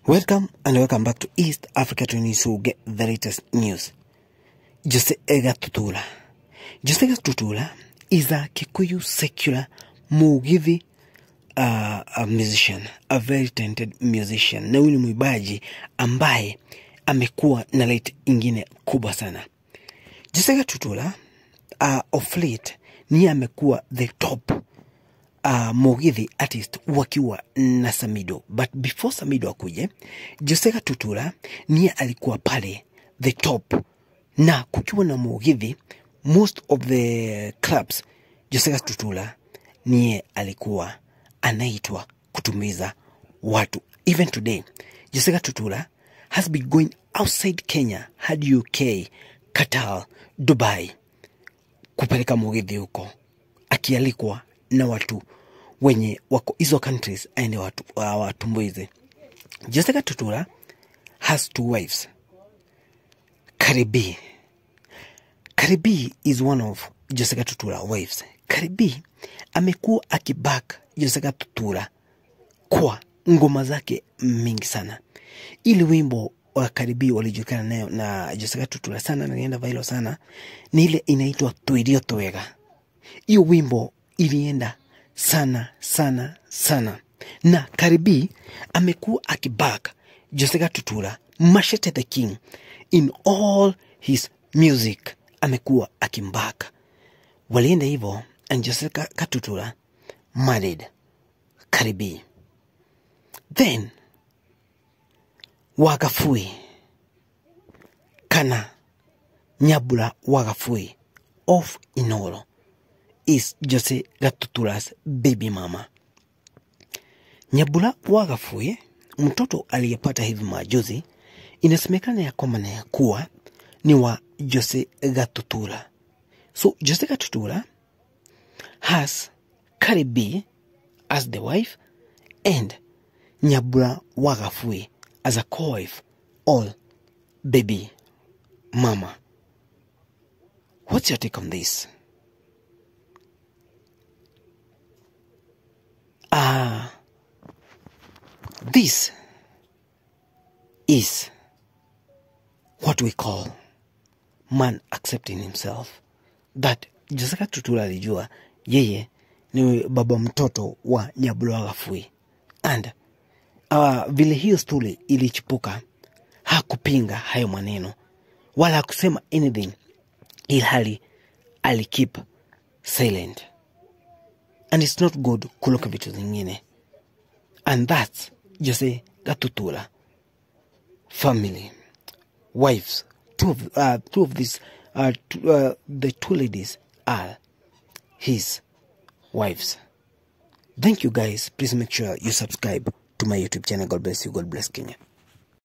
Welcome and welcome back to East Africa to News who get the latest news. Jose Gatutula. Jose Gatutula is a Kikuyu secular Mugithi uh, a musician, a very talented musician. Na huyu ni mwimbaji ambaye amekuwa na late ingine kubwa sana. Jose Gatutula uh, of late niye amekuwa the top uh, Mugithi artist wakiwa na Samido, but before Samido akuje, Joseka Tutura niye alikuwa pale the top, na kukiwa na Mugithi, most of the clubs Joseka Tutura niye alikuwa anaitwa kutumiza watu. Even today Joseka Tutura has been going outside Kenya hadi UK, Qatar, Dubai kupeleka Mugithi huko akialikwa na watu wenye wako hizo countries aende watu watumbuize. Jessica Tutura has two wives. Karibi. Karibi is one of Jessica Tutura wives. Karibi amekuwa akiback Jessica Tutura kwa ngoma zake mingi sana. Ili wimbo wa Karibi walijulikana nayo na Jessica Tutura sana na ilienda viral sana, ni ile inaitwa Twirio Twega. Hiyo wimbo ilienda sana sana sana, na Karibi amekuwa akiback Joseka Tutura, Machete the King in all his music, amekuwa akimback. Walienda hivyo and Joseka Katutura married Karibi, then Wagafui kana Nyabula Wagafui of Inolo is Jose Gatutura's baby mama. Nyabula Wagafuye, mtoto aliyepata hivi majuzi, inasemekana ya kwamba na ya kuwa ni wa Jose Gatutura. So Jose Gatutura has Karibi as the wife and Nyabula Wagafuye as a co-wife, all baby mama. What's your take on this? Ah, this is what we call man accepting himself. That Jessica Tutura alijua yeye ni baba mtoto wa Nyabula Gafui and uh, vile hiyo stuli ilichipuka, hakupinga hayo maneno wala hakusema anything, ilhali alikip silent and it's not good kuloka vitu zingine and that's Jose Gatutula family wives two of, uh, two of these uh, two, uh, the two ladies are his wives thank you guys please make sure you subscribe to my youtube channel god bless you god bless kenya